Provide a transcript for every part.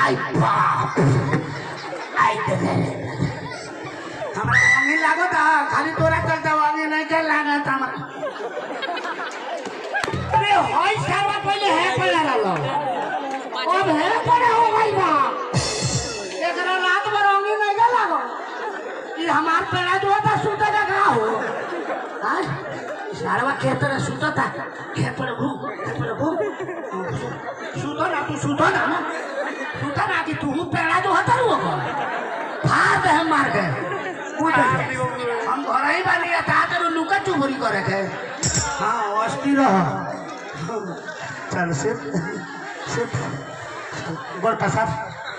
आई बाप आई देखे हमरा वांगी लागत आ खाली तोरा चलता वांगी नहीं के लागत हमरा अरे होई सारा पहले है पड़ा रहलो अब है पड़ा हो गई बा एकरा रात भर वांगी नहीं के लागो ये हमार पेड़ा जो था सूता का कहा हो हाँ सारवा खेत में सूता था खेत पर घूम खेत पर घूम सूतो ना तू सूतो ना ना सूता ना कि तू पेड़ा जो होता वो को फाड़ दे हम मार के कूद दे हम घर ही बानी या ता तेरे लुका चुभरी करे के हाँ अस्ती रह चल सिर्फ सिर्फ गोल पसार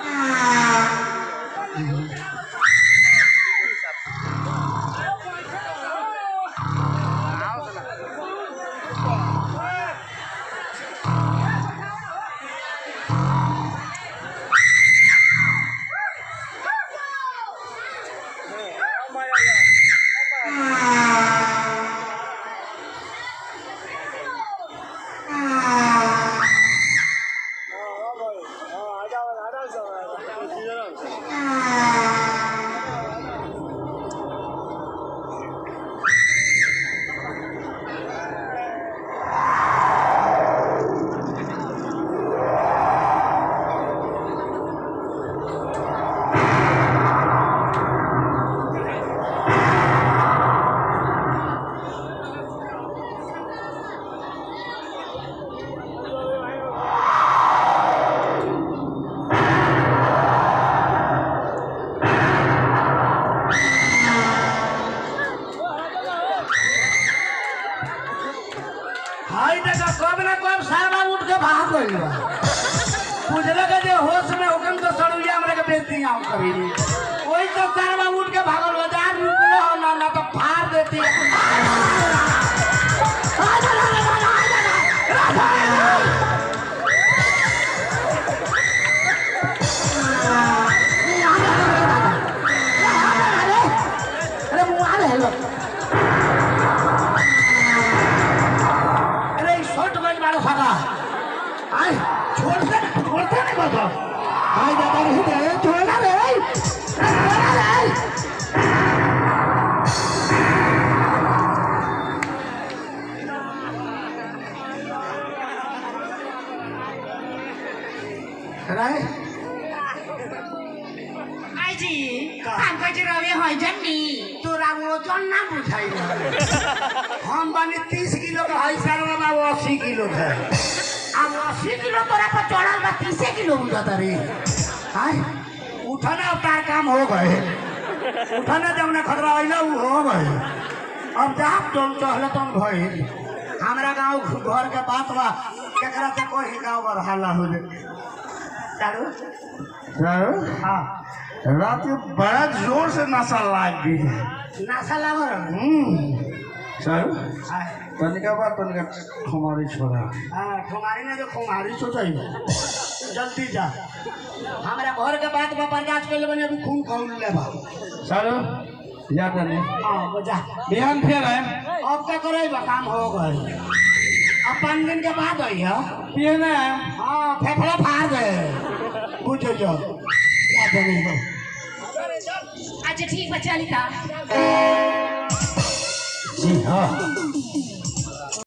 हाय देखा कब ना कब सारा उठ के भाग गइल बा पूछले के जे होश में हुकम तो सड़ुया हमरे के बेइज्जती आउ करी ओई तो सारा उठ के भागल बा जा रुकलो हो ना ना तो फाड़ देती अरे मुआ ले लो अरे शॉर्ट गन मारो सका आई छोड़ते ना छोड़ते ना बाबा आई दादा रे दे छोड़ना रे छोड़ना रे राय आइजी हमको जे रवे होय जन्नी तोरा वजन ना बुझाई हम बने तीस किलो का है सर बाबा वो अस्सी किलो का अब अस्सी किलो तोरा पर चढ़ल बा तीसे किलो बुझाता रे हाय उठना उतार काम हो गए उठना जब ना खतरा आइला उ हो गए अब जा तुम चहल तुम भइल हमरा गांव घर के बात बा केकरा से कोई गांव पर हल्ला हो जे चारू सर हाँ रात में बड़ा जोर से नशा लाग गई है नासा लागल हम्म, सर हाय तनिका बा तनिका हमारी छोरा हाँ तुम्हारी ने जो कुमारी सोचाई जल्दी जा हमारा घर के बात बा बर्दाश्त कर ले बने अभी खून खौल ले बा सर जा तनी हाँ वो जा बिहान फिर है अब क्या करे बा काम हो गए अब पाँच दिन के बाद आई है पिए ना हाँ फेफड़ा फाड़ गए कुछ हो जाओ क्या देने दो अच्छा ठीक बा चली ता जी हाँ